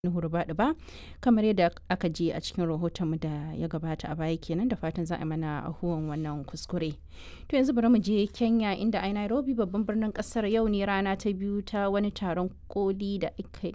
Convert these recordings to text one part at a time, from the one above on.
hurbaɗi ba kamar yadda aka ji a cikin rahotonmu da ya gabata a baya kenan da fatan za a mana ahuwan wannan kuskure to yanzu bari mu je kenya inda a nairobi babban birnin kasar yau ne rana ta biyu ta wani taron koli da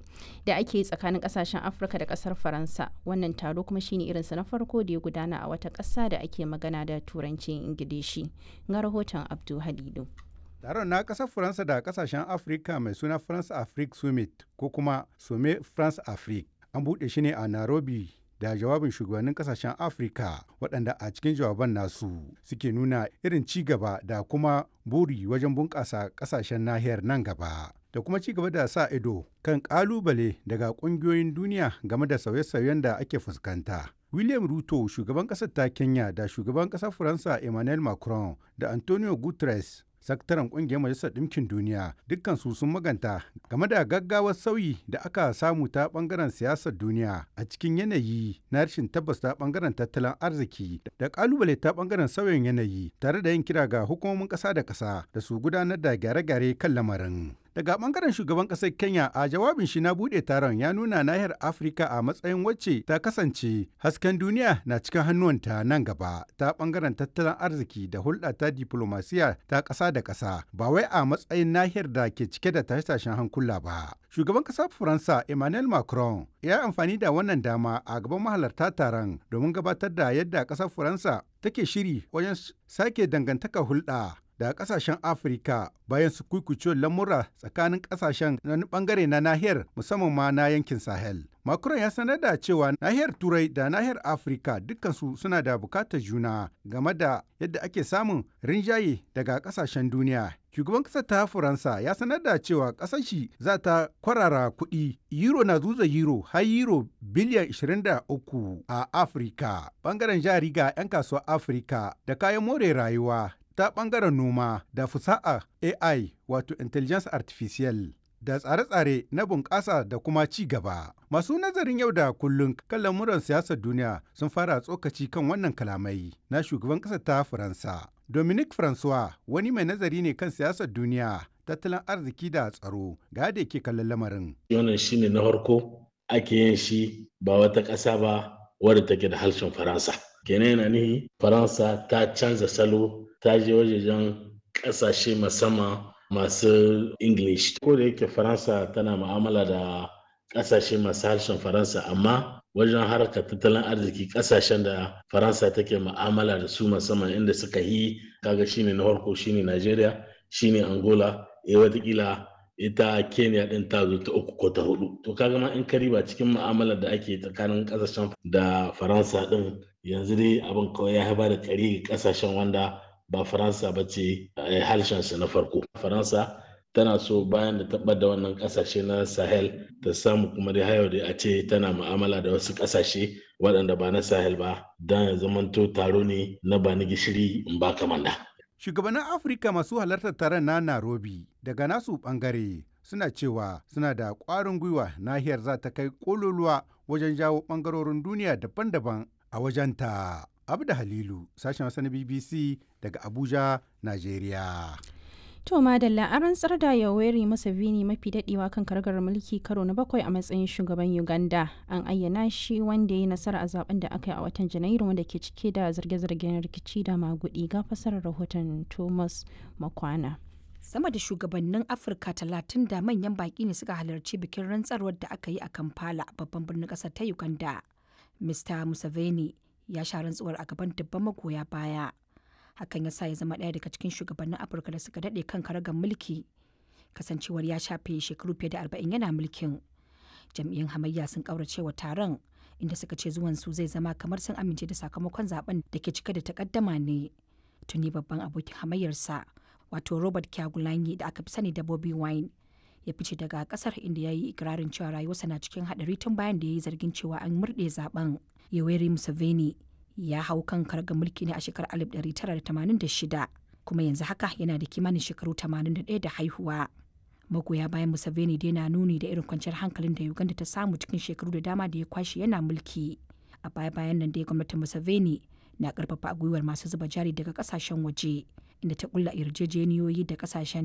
ake tsakanin kasashen afirka da kasar faransa wannan taro kuma shine irinsa na farko da ya gudana a wata ƙasa da ake magana da turancin ingilishi ga rahoton abdu halilu Taron na ƙasar Faransa da ƙasashen Afirka mai suna France Afrique Summit ko kuma Somme France Afrique. An buɗe shi ne a Nairobi da jawabin shugabannin ƙasashen Afirka waɗanda a cikin jawaban nasu suke nuna irin ci gaba da kuma buri wajen bunƙasa ƙasashen nahiyar nan gaba. Da kuma ci gaba da sa ido kan ƙalubale daga ƙungiyoyin duniya game da sauye-sauyen da ake fuskanta. William Ruto, shugaban ƙasar ta Kenya da shugaban ƙasar Faransa Emmanuel Macron da Antonio Guterres sakataren kungiyar majalisar ɗinkin duniya dukkansu sun maganta game da gaggawar sauyi da aka samu ta bangaren siyasar duniya a cikin yanayi na rashin tabbas ta bangaren tattalin arziki da kalubale ta bangaren sauyin yanayi tare da yin kira ga hukumomin ƙasa da ƙasa da su gudanar da gyare-gyare kan lamarin. Daga bangaren shugaban ƙasar Kenya a jawabin shi na buɗe taron ya nuna nahiyar Afirka a matsayin wacce ta kasance hasken duniya na cikin hannuwanta nan gaba ta bangaren tattalin arziki da hulɗa ta diplomasiya ta ƙasa da ƙasa ba wai a matsayin nahiyar da ke cike da tashe-tashen hankula ba. Shugaban ƙasar Faransa Emmanuel Macron ya amfani da wannan dama a gaban mahalarta taron domin gabatar da yadda ƙasar Faransa take shiri wajen sake dangantaka hulɗa da kasashen afirka bayan su kuikucewar lamura tsakanin kasashen na bangare na nahiyar musamman ma na yankin sahel macron ya sanar da cewa nahiyar turai da nahiyar afirka dukkansu suna da bukatar juna game da yadda ake samun rinjaye daga kasashen duniya shugaban kasar ta faransa ya sanar da cewa kasar shi za ta kwarara kuɗi euro na zuza euro har euro biliyan 23 a afirka bangaren jari ga 'yan kasuwar afirka da kayan more rayuwa ta ɓangaren noma da fusa'a AI wato Intelligence Artificial da tsare-tsare na bunƙasa da kuma ci gaba. Masu nazarin yau da kullum kan lamuran siyasar duniya sun fara tsokaci kan wannan kalamai na shugaban ƙasar ta Faransa. Dominique Francois wani mai nazari ne kan siyasar duniya, tattalin arziki da tsaro ga da yake kallon lamarin. Wannan shine na farko ake yin shi ba wata ƙasa ba wadda take da harshen Faransa. Kenan yana nihi Faransa ta canza salo ta je wajejen ƙasashe musamman masu English. Ko da yake Faransa tana mu'amala da ƙasashe masu harshen Faransa amma wajen harkar tattalin arziki ƙasashen da Faransa take mu'amala da su musamman inda suka yi kaga shine na farko shine Najeriya shine Angola eh watakila ita Kenya din ta zo ta uku ko ta hudu. To kaga ma in ka riba cikin mu'amalar da ake tsakanin ƙasashen da Faransa din yanzu dai abin kawai ya haifar da kari ƙasashen wanda ba faransa ba ce harshensu na farko faransa tana so bayan da tabbar da wannan kasashe na sahel ta samu kuma dai hayo da a ce tana mu'amala da wasu kasashe waɗanda ba na sahel ba don ya zamanto taro ne na ba ni gishiri in ba kamanda. shugabannin afirka masu halartar taron na nairobi daga nasu bangare suna cewa suna da ƙwarin gwiwa nahiyar za ta kai ƙololuwa wajen jawo ɓangarorin duniya daban-daban a wajenta. Abda Halilu, sashen Hausa na BBC daga Abuja, Najeriya. To Madalla an rantsar da Yoweri Museveni mafi dadewa kan kargar mulki karo na bakwai a matsayin shugaban Uganda. An ayyana shi wanda ya yi nasara a zaben da aka yi a watan Janairu wanda ke cike da zarge-zargen rikici da magudi ga fasarar rahoton Thomas Makwana. sama da shugabannin afirka talatin da manyan baki ne suka halarci bikin rantsarwar da aka yi a kampala babban birnin kasar ta uganda mr museveni ya sha rantsuwar a gaban dubban magoya baya hakan ya sa ya zama ɗaya daga cikin shugabannin afirka da suka daɗe kan karagar mulki kasancewar ya shafe shekaru fiye da arba'in yana mulkin jam'iyyun hamayya sun ƙaurace wa taron inda suka ce zuwan su zai zama kamar sun amince da sakamakon zaben da ke cike da takaddama ne tuni babban abokin hamayyarsa wato robert kyagulanyi da aka fi sani da bobby wine ya fice daga kasar inda ya yi ikirarin cewa rayuwarsa na cikin hadari tun bayan da ya yi zargin cewa an murɗe zaben yoweri museveni ya hau kan karga mulki ne a shekarar 1986 kuma yanzu haka yana da kimanin shekaru 81 da haihuwa magoya bayan museveni dai na nuni da irin kwanciyar hankalin da uganda ta samu cikin shekaru da dama da ya kwashe yana mulki a baya bayan nan dai gwamnatin museveni na karfafa gwiwar masu zuba jari daga kasashen waje inda ta kulla yarjejeniyoyi da kasashen